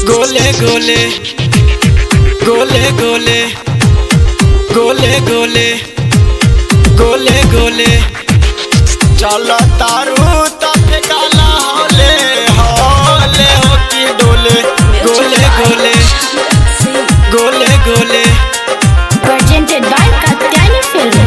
गोले गोले गोले गोले गोले गोले गोले गोले चल तारू तब काला होले होले हो की डोले गोले गोले गोले गोले presented by Katyani Film.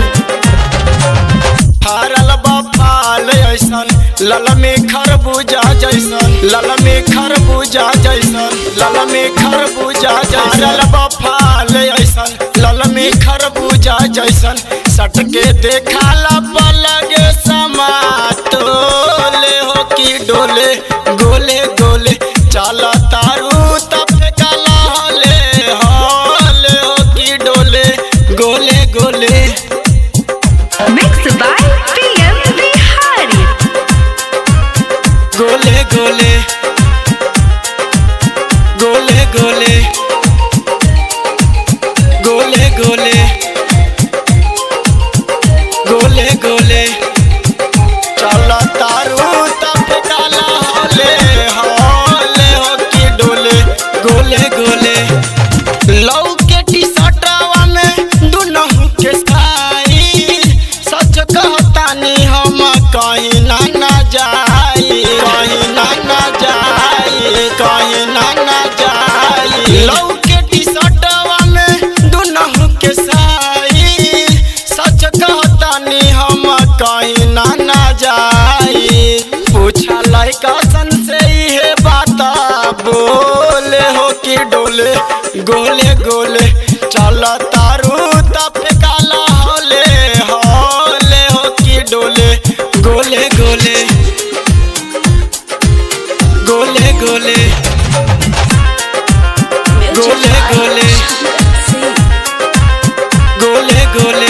फरल बफाल ऐसन लल में खरबूजा जैसन लल में खरबूजा जैसन लल में खरबूजा जैसन बफाल ऐसन लल में खरबूजा जैसन सट के देखाला पलगे समा तोले हो की डोले गोले गोले चल तारू तब काला होले होले हो की डोले गोले गोले Mixed by PM Bihari. गोले गोले गोले गोले गोले गोले गोले गोले चल तारू तब काला होले होले हो की डोले गोले गोले लौ के टी शर्टवा में दुनहु के साई सच कहतानी हम कहीं ना ना जाई कहीं ना ना जाई कहीं ना ना जाई लौ के टी शर्टवा में दुनहु के साई सच कहतानी हम कहीं ना ना जाई पूछा लड़का सन से इहे बात बोले हो कि डोले गोले गोले चल तारू तब काला होले होले हो कि डोले गोले गोले गोले गोले गोले गोले गोले गोले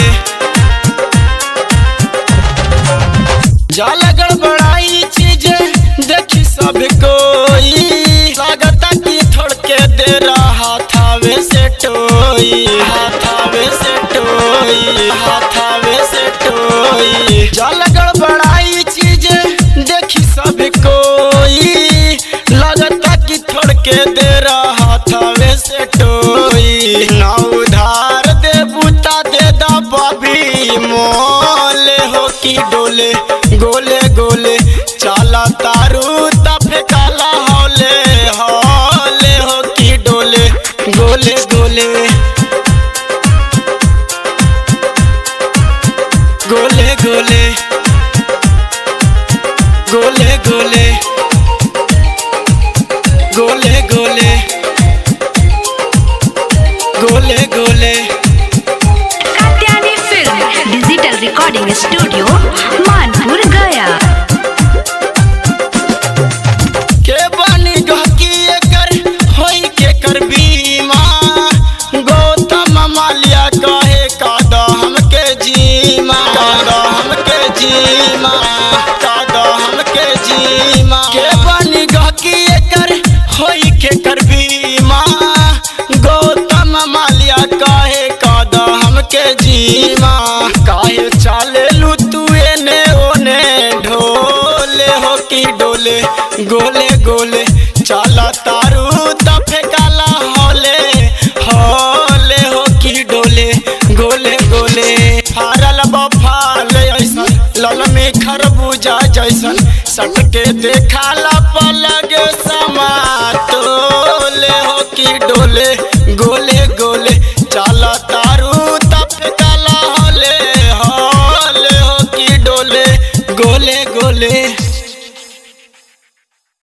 जाला गड़बड़ाई चीजें देखी सब कोई लागता कि थोड़ के दे रहा थावे से टोई हाथावे से टोई हाथावे से टोई जाला गड़बड़ाई चीजें देखी सब कोई लागता कि थोड़ के दे रहा थावे से टोई ना उधार दे बूता दे दा बबी मोले हो की डोले गोले गोले चाला तारू तब काला होले होले हो की डोले गोले गोले गोले गोले गोले गोले गोले गोले गोले गोले Katyani Film. Digital Recording Studio. Manpur, Gaya. के बनी गहकी एकर होई के कर बीमा गौतम मालिया कहे काद हमके जीमा काद हमके जीमा काद हमके जीमा के बनी गहकी एकर होई के कर बीमा गौतम मालिया कहे काद हमके जीमा काहे चाले लू तू एने ओने ढोले हो की डोले गोले गोले चाला तारू तब काला होले होले हो की डोले गोले गोले फारल बफाल ऐसन लल में खरबूजा जैसन सट के देखाला पलग समा तोले हो की डोले गोले गोले चाला तारू तब काला होले होले हो की डोले गोले गोले